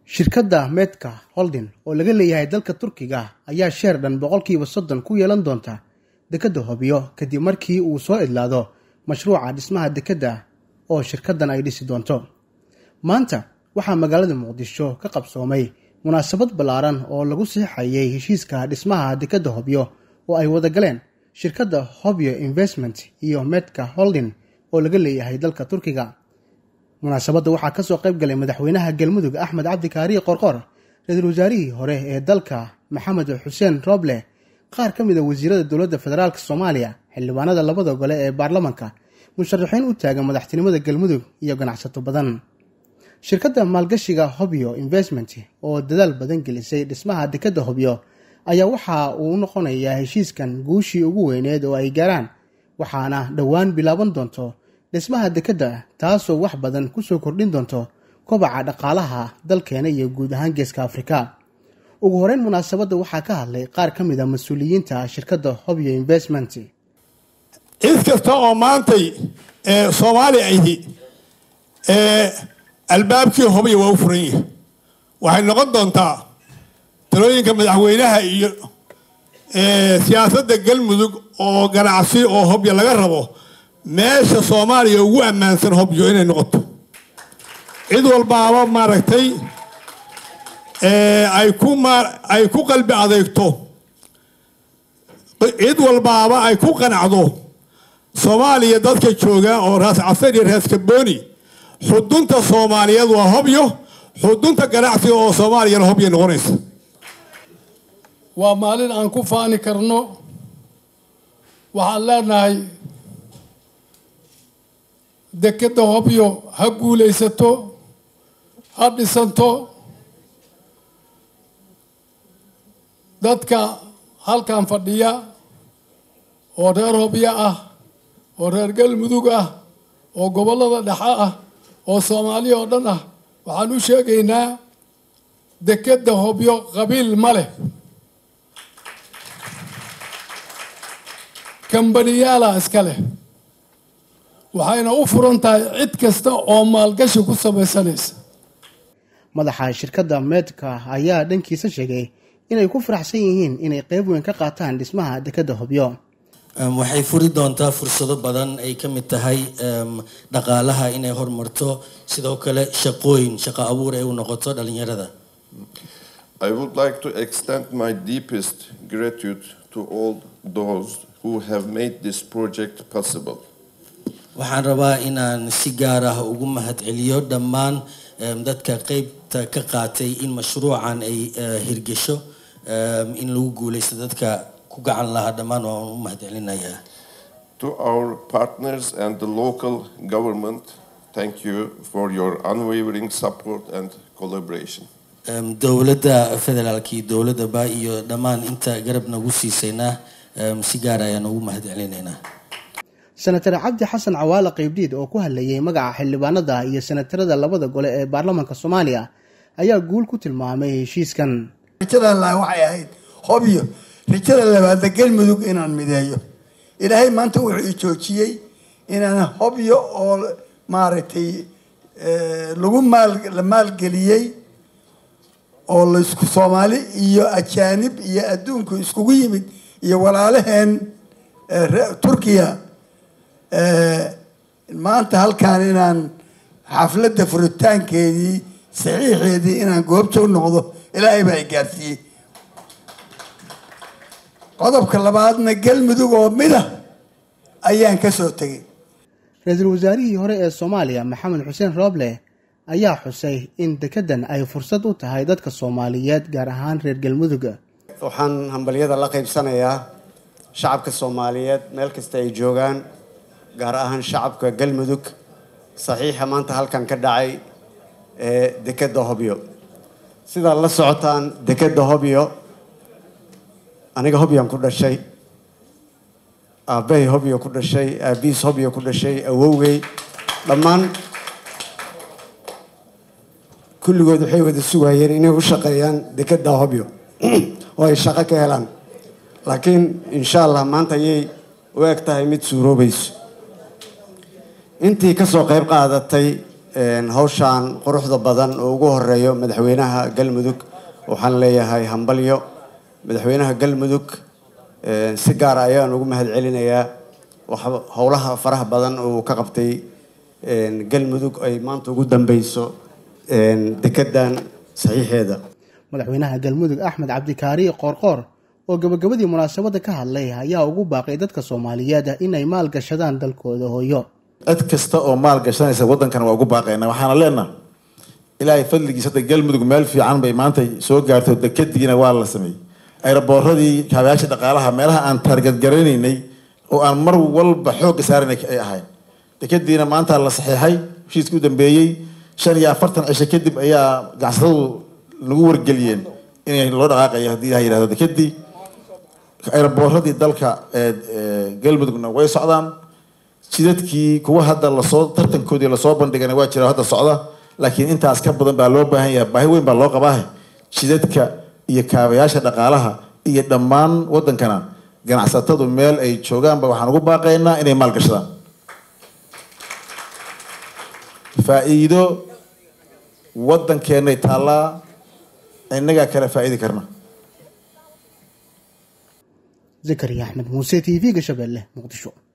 shirkadda medka holding oo laga leeyahay dalka turkiga ayaa sheer dhan boqolkiiba soddon ku yeelan doonta dekedda hobyo kadib markii uu soo idlaado mashruuca dhismaha dekedda oo shirkaddan ay dhisi doonto maanta waxaa magaalada muqdisho ka qabsoomay munaasabad ballaaran oo lagu siixayay heshiiska dhismaha dekedda hobyo oo ay wada galeen shirkadda hobyo investment iyo medka holding oo laga leeyahay dalka turkiga munaasabadda waxaa kasoo qayb galay madaxweynaha galmudug axmed cabdi kaariye qorqor ra-iisul wasaarihii hore ee dalka maxamed xuseen roble qaar ka mid a wasiirada dowladda federaalk soomaaliya xildhibaanada labada gole ee baarlamanka musharaxiin u taagan madaxtinimada galmudug iyo ganacsato badan shirkadda maalgashiga hobyo investment oo dadaal badan gelisay dhismaha dekedda hobyo ayaa waxa uu noqonayaa heshiiskan guushii ugu weyneed oo ay gaaraan waxaana dhowaan bilaaban doonto dhismaha dekedda taasoo wax badan kusoo kordhin doonto kobaca dhaqaalaha dalkeena iyo guud ahaan geeska afrika ugu horeyn munaasabadda waxaa ka hadlay qaar ka mid a mas-uuliyiinta shirkadda hobyo investment cid kasta oo maantay soomaali ahi albaabkii hobya waa u furan yahay waxay noqon doontaa talooyinka madaxweynaha iyo siyaasadda galmudug oo ganacsi oo hobyo laga rabo meesha soomaaliya ugu ammaansan hobyo inay noqoto cid walbaaba maaragtay ay ku ay ku qalbi adeegto cid walbaaba ay ku qanacdo soomaaliya dadka jooga oo raas casar iyo raas kabooni xudunta soomaaliyeed waa hobyo xudunta ganacsiga oo soomaaliyana hobyo noqonaysa waa maalin aan ku faani karno waxaan leenahay dekedda hobyo ha guulaysato ha dhisanto dadka halkan fadhiya oo reer hobyo ah oo reer galmudug ah oo gobollada dhexe ah oo soomaaliya oo dhan ah waxaan u sheegaynaa dekedda hobyo qabiil ma leh kambaniyaala iska leh waxayna u furan tahay cid kasta oo maalgashi ku samaysanaysa madaxa shirkadda meedka ayaa dhankiisa sheegay inay ku faraxsan yihiin inay qeyb weyn ka qaataan dhismaha dekedda hobyo waxay furi doontaa fursado badan ay ka mid tahay dhaqaalaha inay horumarto sidoo kale shaqooyin shaqo abuur ay u noqoto dhalinyarada I would like to extend my deepest gratitude to all those who have made this project possible. waxaan rabaa inaan si gaar ah ugu mahadceliyo dhammaan dadka qeybta ka qaatay in mashruucan ay hirgesho in lagu guuleysto dadka ku gacan lahaa dhammaan waan u mahadcelinayaa To our partners and the local government, thank you for your unwavering support and collaboration. dowladda federaalka iyo dowladdaba iyo dhammaan inta garab nagu siisayna si gaar ayaan ugu mahadcelinaynaa senatar cabdi xasan cawaale qeybdhiid oo ku hadlayay magaca xildhibaanada iyo senatarada labada gole ee baarlamaanka soomaaliya ayaa guul ku tilmaamay heshiiskan rajada laha waxay ahayd hobyo rajada labaadna galmudug inaan mideeyo ilaahay maanta wuxuu i joojiyey inaan hobyo oo maaragtay lagu maal la maalgeliyey oo laisku soomaali iyo ajaanib iyo adduunku iskugu yimid iyo walaalaheen turkiya maanta halkaan inaan xafladda furitaankeedii saxiixeedii inaan goobta u noqdo ilaahay baa i gaarsiiyey qodobka labaadna galmudug oo mida ayaan ka soo tegay ra-iisul wasaarihii hore ee soomaaliya maxamed xuseen rooble ayaa xusay in dekeddan ay fursad u tahay dadka soomaaliyeed gaar ahaan reer galmudug waxaan hambalyada la qaybsanayaa shacabka soomaaliyeed meel kasta ay joogaan gaar ahaan shacabka galmudug saxiixa maanta halkan ka dhacay ee dekedda hobyo sidaad la socotaan dekedda hobyo aniga hobyaan ku dhashay aabbahay hobyo ku dhashay aabihiis hobyo ku dhashay awowgay dhammaan kulligood waxay wada sugayeen inay u shaqeeyaan dekedda hobyo oo ay shaqo ka helaan laakiin insha allah maanta ayay u eg tahay mid suuroobayso intii ka soo qayb qaadatay hawshaan quruxda badan oo ugu horeeyo madaxweynaha galmudug waxaan leeyahay hambalyo madaxweynaha galmudug si gaara ayaan ugu mahad celinayaa howlaha faraha badan oo ka qabtay galmudug ay maanta ugu dambeyso dekedan saxiixeeda madaxweynaha galmudug axmed cabdikaari qoorqoor oo gabagabadii munaasabadda ka hadlay ayaa ugu baaqay dadka soomaaliyeed inay maal gashadaan dalkooda hooyo cid kasta oo maal gashanaysa waddankan waa ugu baaqayna waxaana leenaha ilaahay fadligiisa hadda galmudug meel fiican bay maanta soo gaarto dekadiina waa la sameeyey ayrabooradii kaabayaasha dhaqaalaha meelaha aan taargadgaranaynay oo aan mar walba xoogga saaranay ay ahayn dekadiina maanta la saxiixay heshiiskii u dambeeyey shan iyo afartan cisho kadib ayaa ganacsatadu nagu wargeliyeen inay loo dhaqaaqayo haddii ilaha yihahdo dekadii ayrabooradii dalka galmudugna way socdaan jidadkii kuwa hadda lasoo tartankoodii lasoo bandhigana waa jira hadda socda laakiin intaas ka badan baa loo baahan yahay baahi weyn baa loo qabaa jidadka iyo kaabayaasha dhaqaalaha iyo dhammaan wadankana ganacsatadu meel ay joogaanba waxaan ugu baaqaynaa inay maalgashadaan faa-iido wadankeenay taallaa innagaa kala faa-iidi karna zakariya axmed muuse t v-ga shabeelle muqdisho